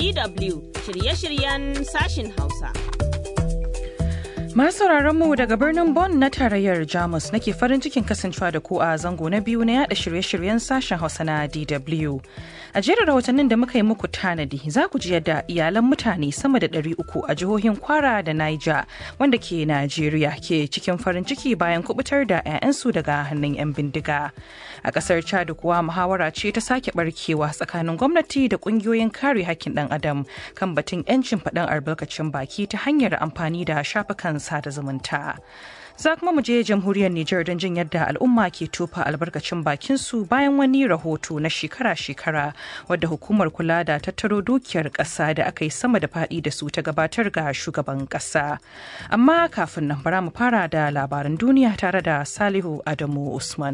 DW shirye-shiryen sashin Hausa. Masu mu daga birnin Bonn na tarayyar Jamus nake farin cikin kasancewa da ku a zango na biyu na yada shirye-shiryen sashen Hausa na DW. A jerin rahotannin da muka yi muku tanadi za ku ji yadda iyalan mutane sama da ɗari uku a jihohin Kwara da Niger wanda ke Najeriya ke cikin farin ciki bayan kubutar da 'ya'yansu daga hannun 'yan bindiga. A ƙasar Chad kuwa muhawara ce ta sake barkewa tsakanin gwamnati da ƙungiyoyin kare hakkin ɗan adam kan batun 'yancin faɗin albarkacin baki ta hanyar amfani da shafukan sada zumunta. Za kuma mu je jamhuriyar Nijar don jin yadda al'umma ke tofa albarkacin bakinsu bayan wani rahoto na shekara-shekara wadda hukumar kula da tattaro dukiyar ƙasa da aka yi sama da faɗi da su ta gabatar ga shugaban ƙasa. Amma kafin nan bara mu fara da labaran duniya tare da Salihu Adamu Usman.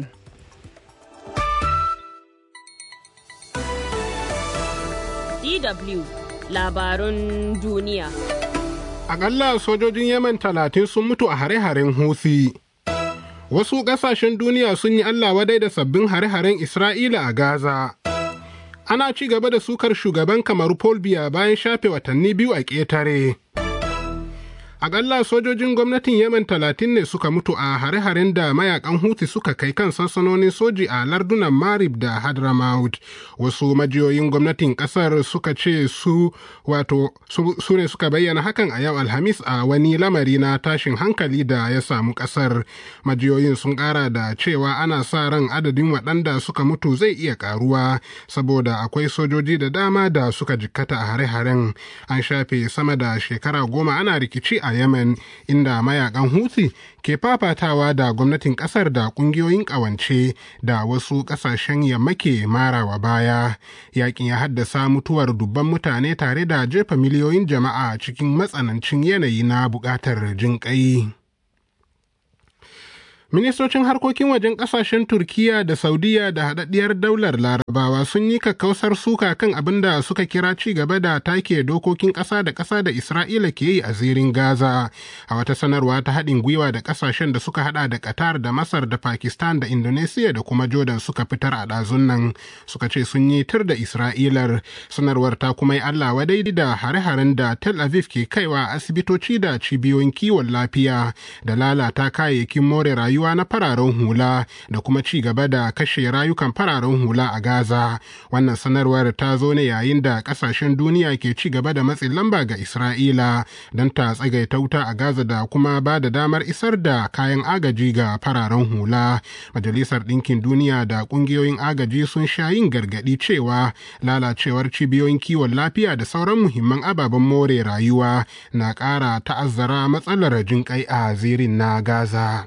DW labarun duniya. Akalla sojojin Yemen talatin sun mutu a hare-haren Houthi. Wasu ƙasashen duniya sun yi Allah wadai da sabbin hare-haren Isra'ila a Gaza. Ana ci gaba da sukar shugaban kamaru Paul Biya bayan shafe watanni biyu a ƙetare. Akalla sojojin gwamnatin Yemen talatin ne suka mutu a hare-haren da mayakan Houthi suka kai kan sansanonin soji a lardunan Marib da Hadramaut. Wasu majiyoyin gwamnatin kasar suka ce su wato su ne suka bayyana hakan a yau Alhamis a wani lamari na tashin hankali da ya samu kasar. Majiyoyin sun kara da cewa ana sa ran adadin waɗanda suka mutu zai iya karuwa saboda akwai sojoji da dama da suka jikkata a hare-haren. An shafe sama da shekara goma ana rikici a a Yemen inda mayakan Houthi ke fafatawa da gwamnatin kasar da kungiyoyin kawance da wasu kasashen yamma ke marawa baya. Yakin ya haddasa mutuwar dubban mutane tare da jefa miliyoyin jama'a cikin matsanancin yanayi na bukatar jinƙai. Ministocin harkokin wajen kasashen Turkiya da Saudiya da haɗaɗɗiyar daular Larabawa sun yi kakkausar suka kan abin da suka kira ci gaba da take dokokin ƙasa da ƙasa da Isra'ila ke yi a zirin Gaza. A wata sanarwa ta haɗin gwiwa da ƙasashen da suka haɗa da Qatar da Masar da Pakistan da Indonesia da kuma Jordan suka fitar a ɗazun nan suka ce sun yi tir da Isra'ilar. Sanarwar ta kuma yi Allah wadai da hare-haren da Tel Aviv ke kaiwa asibitoci da cibiyoyin kiwon lafiya da lalata kayayyakin more rayuwa rayuwa na fararen hula da kuma ci gaba da kashe rayukan fararen hula a Gaza. Wannan sanarwar ta zo ne yayin da kasashen duniya ke ci gaba da matsin lamba ga Isra'ila don ta tsagaita wuta a Gaza da kuma ba da damar isar da kayan agaji ga fararen hula. Majalisar Ɗinkin Duniya da ƙungiyoyin agaji sun sha yin gargaɗi cewa lalacewar cibiyoyin kiwon lafiya da sauran muhimman ababen more rayuwa na ƙara ta'azzara matsalar jinƙai a zirin na Gaza.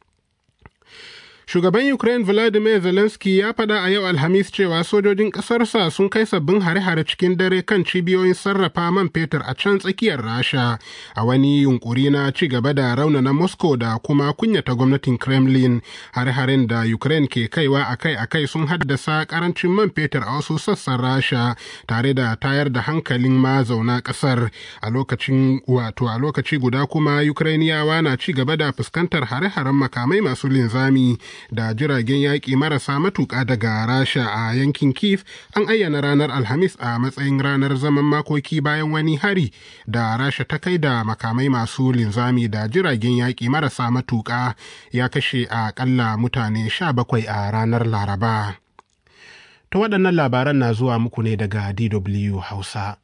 Shugaban Ukraine Vladimir Zelensky ya faɗa a yau Alhamis cewa sojojin ƙasarsa sun kai sabbin hare-hare cikin dare kan cibiyoyin sarrafa man fetur a can tsakiyar Rasha a wani yunkuri na ci gaba da raunana Moscow da kuma kunyata gwamnatin Kremlin. Hare-haren da Ukraine ke kaiwa akai-akai sun haddasa karancin man fetur a wasu sassan Rasha tare da tayar da hankalin mazauna ƙasar a lokacin wato a lokaci guda kuma Ukrainiyawa na ci gaba da fuskantar hare-haren makamai masu linzami. da jiragen yaƙi marasa matuƙa daga rasha a yankin kiev an ayyana ranar alhamis a matsayin ranar zaman makoki bayan wani hari da rasha ta kai da makamai masu linzami da jiragen yaƙi marasa matuƙa ya kashe a ƙalla mutane sha bakwai a ranar laraba ta waɗannan labaran na zuwa muku ne daga dw hausa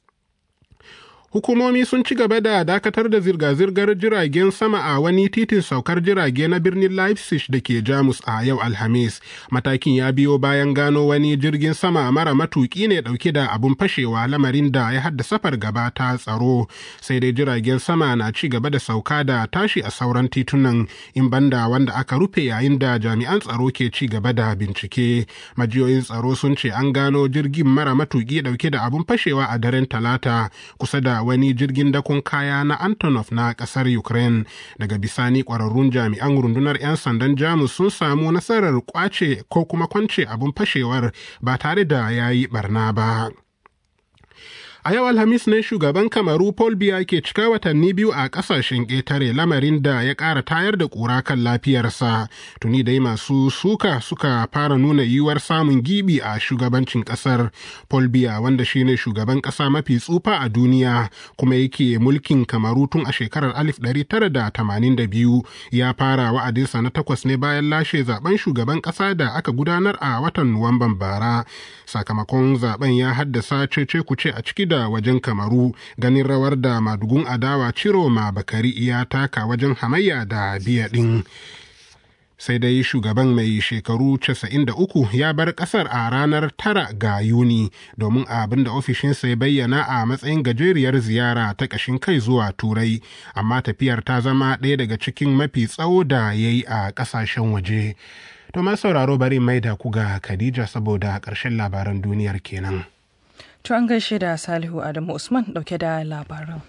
hukumomi sun ci gaba da dakatar da zirga-zirgar jiragen sama a wani titin saukar jirage na birnin leipzig da ke jamus a yau alhamis matakin ya biyo bayan gano wani jirgin sama mara matuki ne dauke da abun fashewa lamarin da ya haddasa fargaba ta tsaro sai dai jiragen sama na ci gaba da sauka da tashi a sauran titunan in banda wanda aka rufe yayin da jami'an tsaro ke ci gaba da bincike majiyoyin tsaro sun ce an gano jirgin mara matuki dauke da abun fashewa a daren talata kusa da wani jirgin dakon kaya na Antonov na ƙasar Ukraine. Daga bisani ƙwararrun jami'an rundunar 'yan sandan Jamus sun samu nasarar kwace ko kuma kwance abin fashewar ba tare da ya yi barna ba. A yau Alhamis ne shugaban Kamaru Paul Biya ke cika watanni biyu a ƙasashen ƙetare lamarin da ya ƙara tayar da ƙura kan lafiyarsa. Tuni dai masu suka suka fara nuna yiwuwar samun gibi a shugabancin ƙasar. Paul Biya wanda shine shugaban ƙasa mafi tsufa a duniya kuma yake mulkin Kamaru tun a shekarar 1982 ya fara wa'adinsa na takwas ne bayan lashe zaben shugaban ƙasa da aka gudanar a watan Nuwamban bara. Sakamakon zaben ya haddasa cece kuce a ciki da wajen kamaru ganin rawar da madugun adawa ciro ma bakari ya taka wajen hamayya da biya ɗin sai dai shugaban mai shekaru 93 ya bar kasar a ranar tara ga yuni domin abin da ofishinsa ya bayyana a matsayin gajeriyar ziyara ta ƙashin kai zuwa turai amma tafiyar ta zama ɗaya daga cikin mafi tsawo da ya yi a ƙasashen waje to ma sauraro bari mai da ku ga khadija saboda ƙarshen labaran duniyar kenan. To an gaishe da Salihu Adamu Usman dauke da labaran.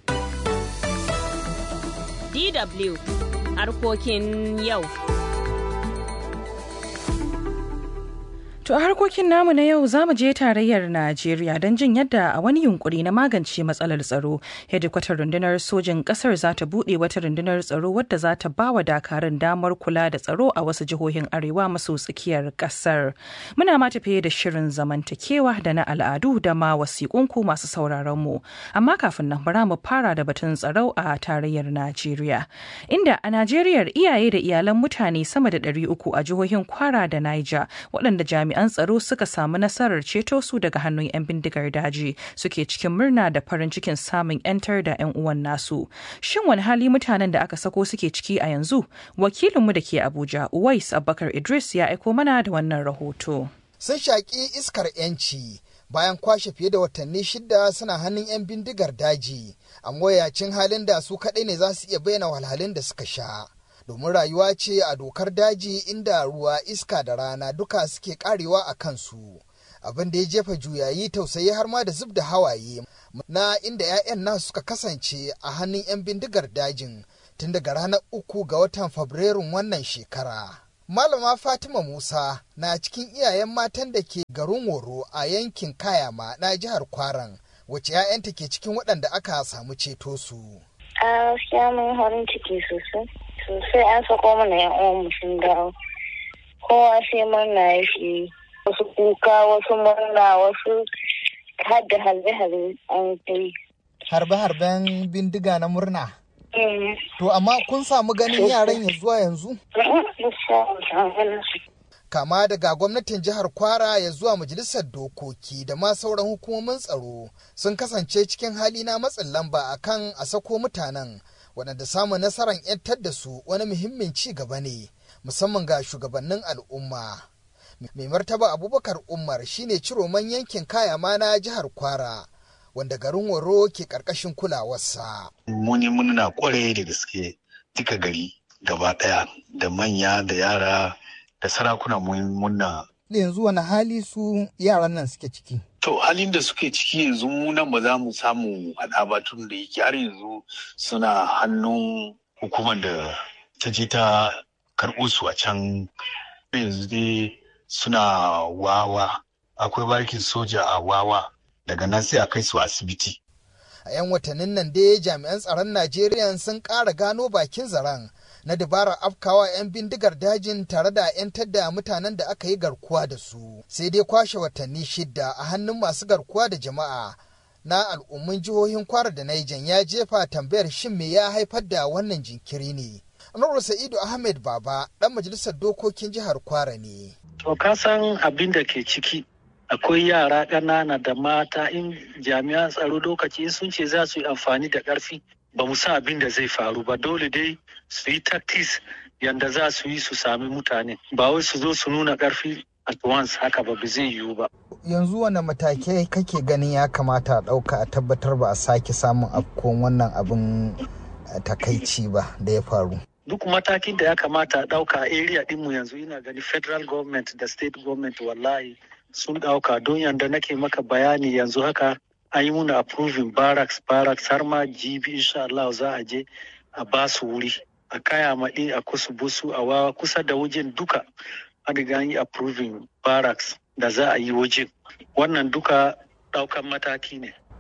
DW harkokin yau. To a harkokin namu na yau za mu je tarayyar Najeriya don jin yadda a wani yunkuri na magance matsalar tsaro, hedikwatar rundunar sojin kasar za ta buɗe wata rundunar tsaro wadda za ta ba wa dakarun damar kula da tsaro a wasu jihohin arewa maso tsakiyar kasar. Muna ma tafiye da shirin zamantakewa da na al'adu da ma wasiƙunku masu sauraron mu. Amma kafin nan bara mu fara da batun tsaro a tarayyar Najeriya. Inda a Najeriya iyaye da iyalan mutane sama da ɗari uku a jihohin Kwara da Niger waɗanda jami'an jami'an tsaro suka samu nasarar ceto su daga hannun 'yan bindigar daji suke cikin murna da farin cikin samun 'yantar da 'yan uwan nasu shin wani hali mutanen da aka sako suke ciki a yanzu wakilinmu da ke abuja uwais abubakar idris ya aiko mana da wannan rahoto sun shaƙi iskar 'yanci bayan kwashe fiye da watanni shida suna hannun 'yan bindigar daji a mawayacin halin da su kaɗai ne za su iya bayyana walhalin da suka sha domin rayuwa ce a dokar daji inda ruwa iska da rana duka suke karewa a kansu abin da ya jefa juyayi tausayi har ma da zub da hawaye na inda 'ya'yan nasu suka kasance a hannun 'yan bindigar dajin tun daga ranar uku ga watan fabrairun wannan shekara malama fatima musa na cikin iyayen matan da ke garin woro a yankin kayama na jihar kwaran wacce 'ya'yanta ke cikin waɗanda aka samu ceto su a gaskiya mun farin ciki sosai sosai an sako mana yan uwan sun dawo kowa sai murna ya shi wasu kuka wasu murna wasu har da harbe-harbe an kai harbe-harben bindiga na murna to amma kun samu ganin yaran ya zuwa yanzu kama daga gwamnatin jihar kwara ya zuwa majalisar dokoki da ma sauran hukumomin tsaro sun kasance cikin hali na matsin lamba akan a sako mutanen waɗanda samun nasarar 'yantar da su wani muhimmin ci gaba ne musamman ga shugabannin al'umma mai martaba abubakar umar shine ciroman yankin kayama na jihar kwara wanda garin waro ke ƙarƙashin kulawarsa muni muna kwarai da gaske duka gari gaba ɗaya da manya da yara da sarakuna muna yanzu wani hali su yaran nan suke ciki To halin da suke ciki yanzu mu nan ba za mu samu haɗa ba tun da yake har yanzu suna hannun hukumar da ta je ta karɓo su a can yanzu dai suna wawa akwai barkin soja a wawa daga nan sai a kai su asibiti. A 'yan watannin nan dai jami'an tsaron Najeriya sun ƙara gano bakin zaren na dabarar afkawa 'yan bindigar dajin tare da 'yantar da mutanen da aka yi garkuwa da su sai dai kwashe watanni shidda a hannun masu garkuwa da jama'a na al'ummin jihohin kwara da naijan ya jefa tambayar shin me ya haifar da wannan jinkiri ne Anwar Sa'idu Ahmed Baba ɗan majalisar dokokin jihar Kwara ne. To ka san abin da ke ciki akwai yara ƙanana da mata in jami'an tsaro lokaci sun ce za su yi amfani da ƙarfi ba mu sa abin da zai faru ba dole dai su yi tactics yanda za su yi su sami mutane ba wai su zo su nuna ƙarfi at once haka ba zai yiwu ba. Yanzu wane matakai kake ganin ya kamata a ɗauka a tabbatar ba a sake samun afkon wannan abin takaici ba da ya faru. Duk matakin da ya kamata a ɗauka a area ɗinmu yanzu ina gani federal government da state government wallahi sun ɗauka don yanda nake maka bayani yanzu haka an yi muna approving barracks barracks har ma jibi insha Allah za a je a ba su wuri a kaya maɗi a kusu busu a wawa kusa da wajen duka an riga an yi approving barracks da za a yi wajen wannan duka ɗaukan mataki ne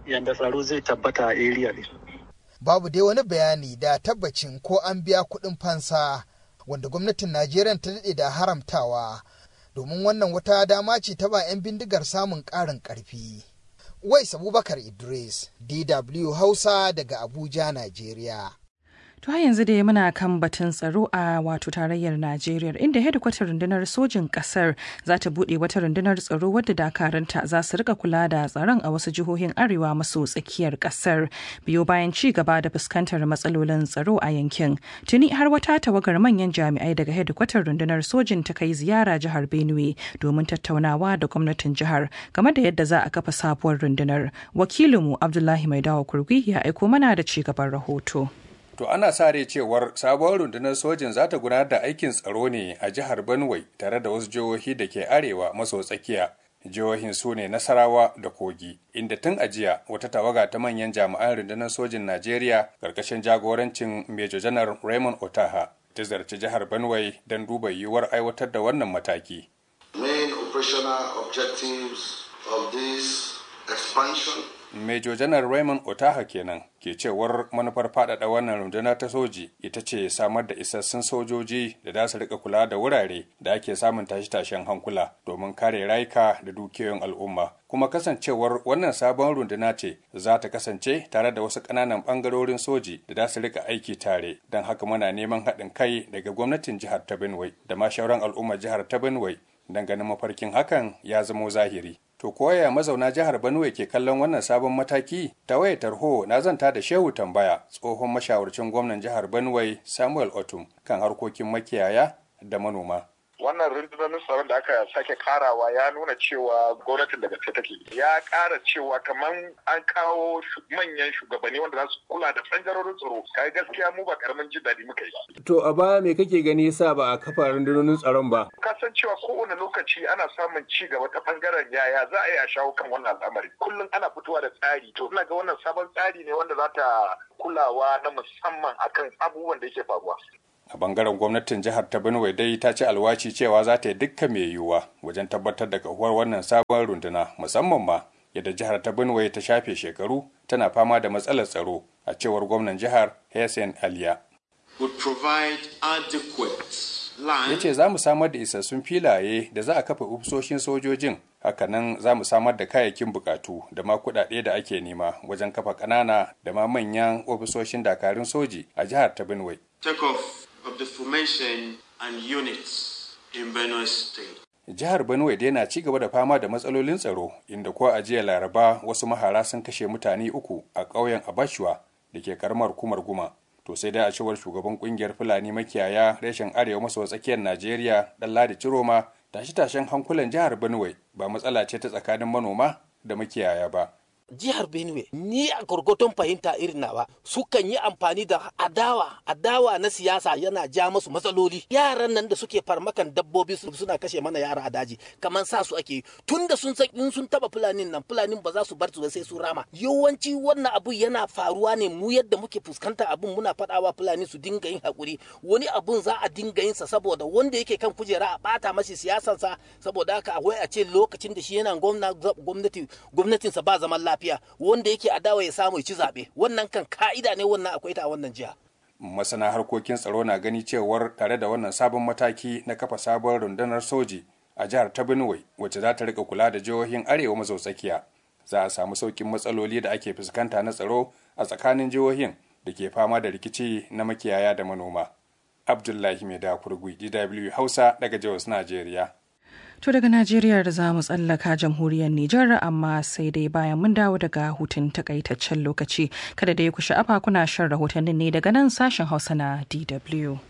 yadda tsaro zai tabbata a area din. Babu dai wani bayani da tabbacin ko an biya kuɗin fansa wanda gwamnatin Najeriya ta daɗe da haramtawa domin wannan wata dama ce ta ba 'yan bindigar samun ƙarin ƙarfi. Wais Abubakar Idris, DW Hausa daga Abuja, Najeriya. To yanzu dai muna kan batun tsaro a wato tarayyar Najeriya inda hedikwatar rundunar sojin kasar za ta buɗe wata rundunar tsaro wadda dakaranta za su rika kula da tsaron a wasu jihohin arewa maso tsakiyar kasar biyo bayan ci gaba da fuskantar matsalolin tsaro a yankin. Tuni har wata tawagar manyan jami'ai daga hedikwatar rundunar sojin ta kai ziyara jihar Benue domin tattaunawa da gwamnatin jihar game da yadda za a kafa sabuwar rundunar. Wakilinmu Abdullahi Maidawa Kurgi ya aiko mana da ci gaban rahoto. To ana sa rai cewar sabuwar rundunar sojin za ta gudanar da aikin tsaro ne a jihar Benue tare da wasu jihohi da ke arewa maso tsakiya. Jihohin su ne Nasarawa da Kogi, inda tun a jiya wata tawaga ta manyan jami'an rundunar sojin Najeriya ƙarƙashin jagorancin Major Janar Raymond Otaha ta zarci jihar Benue don duba yiwuwar aiwatar da wannan mataki. Main operational objectives of this expansion Major Janar Raymond Otaha kenan ke cewar manufar faɗaɗa wannan runduna ta soji ita ce samar da isassun sojoji da za su rika kula da wurare da ake samun tashe-tashen hankula domin kare rayuka da dukiyoyin al'umma. Kuma kasancewar wannan sabon runduna ce za ta kasance tare da wasu ƙananan ɓangarorin soji da za su rika aiki tare don haka muna neman haɗin kai daga gwamnatin jihar ta Benue da ma shauran al'ummar jihar ta Benue don ganin mafarkin hakan ya zamo zahiri. To koya mazauna jihar Benue ke kallon wannan sabon mataki? Ta waya tarho na zanta da Shehu Tambaya, tsohon mashawarcin gwamnan jihar Benue Samuel Otum kan harkokin makiyaya da manoma. wannan rundunonin tsaron da aka sake karawa ya nuna cewa gwamnatin daga ta take ya kara cewa kamar an kawo manyan shugabanni wanda za su kula da bangarorin tsaro kai gaskiya mu ba karamin jin daɗi muka yi ba To a baya me kake gani yasa ba a kafa rundunonin tsaron ba? ka san cewa kowane lokaci ana samun ci gaba ta bangaren yaya za a yi a shawo kan wannan al'amari kullum ana fitowa da tsari to ina ga wannan sabon tsari ne wanda za ta kulawa na musamman akan abubuwan da yake faruwa A bangaren gwamnatin jihar ta Benue dai ta ci alwaci cewa za ta yi dukkan mai yiwuwa wajen tabbatar da kahuwar wannan sabon runduna musamman ma yadda jihar ta Benue ta shafe shekaru tana fama da matsalar tsaro a cewar gwamnan jihar Hessen Aliya. would provide adequate Ya land ce za mu samar da isassun filaye da za a kafa ofisoshin sojojin hakanan za mu samar da kayayyakin bukatu da ma kuɗaɗe da ake nema wajen kafa ƙanana da ma manyan ofisoshin dakarun soji a jihar ta Benue. take off of the formation and units in Benue State. Jihar Benue dai na ci gaba da fama da matsalolin tsaro inda ko a jiya Laraba wasu mahara sun kashe mutane uku a ƙauyen Abashuwa da ke karamar kumar Guma. To sai dai a cewar shugaban kungiyar Fulani makiyaya reshen arewa maso tsakiyar Najeriya dan Ladi Ciroma tashe-tashen hankulan jihar Benue ba matsala ce ta tsakanin manoma da makiyaya ba. jihar benue ni a gurgurton fahimta irin nawa sukan yi amfani da adawa adawa na siyasa yana ja masu matsaloli yaran nan da suke farmakan dabbobi su- suna kashe mana yara a daji kamar sa su ake tun da sun san in sun taba fulanin nan fulanin ba za su bar su ba sai su rama yawanci wannan abu yana faruwa ne mu yadda muke fuskanta abun muna faɗawa fulani su dinga yin hakuri wani abun za a dinga yin sa saboda wanda yake kan kujera a bata mashi siyasansa saboda haka akwai a ce lokacin da shi yana gwamna gwamnati gwamnatinsa ba zaman lafiya wanda yake adawa ya samu ya ci zaɓe wannan kan ka'ida ne wannan akwai ta a wannan jiha Masana harkokin tsaro na gani cewar tare da wannan sabon mataki na kafa sabon rundunar soji a jihar ta Benue wacce za ta rika kula da jihohin arewa maso tsakiya. Za a samu saukin matsaloli da ake fuskanta na tsaro a tsakanin jihohin da ke fama da rikici na makiyaya da manoma. Abdullahi Mai Kurgui, DW Hausa daga Jos, Najeriya. To daga Najeriya da za mu tsallaka jamhuriyar Nijar amma sai dai bayan mun dawo daga hutun takaitaccen lokaci kada da ya ku sha'afa kuna shan rahotannin ne daga nan sashen Hausa na DW.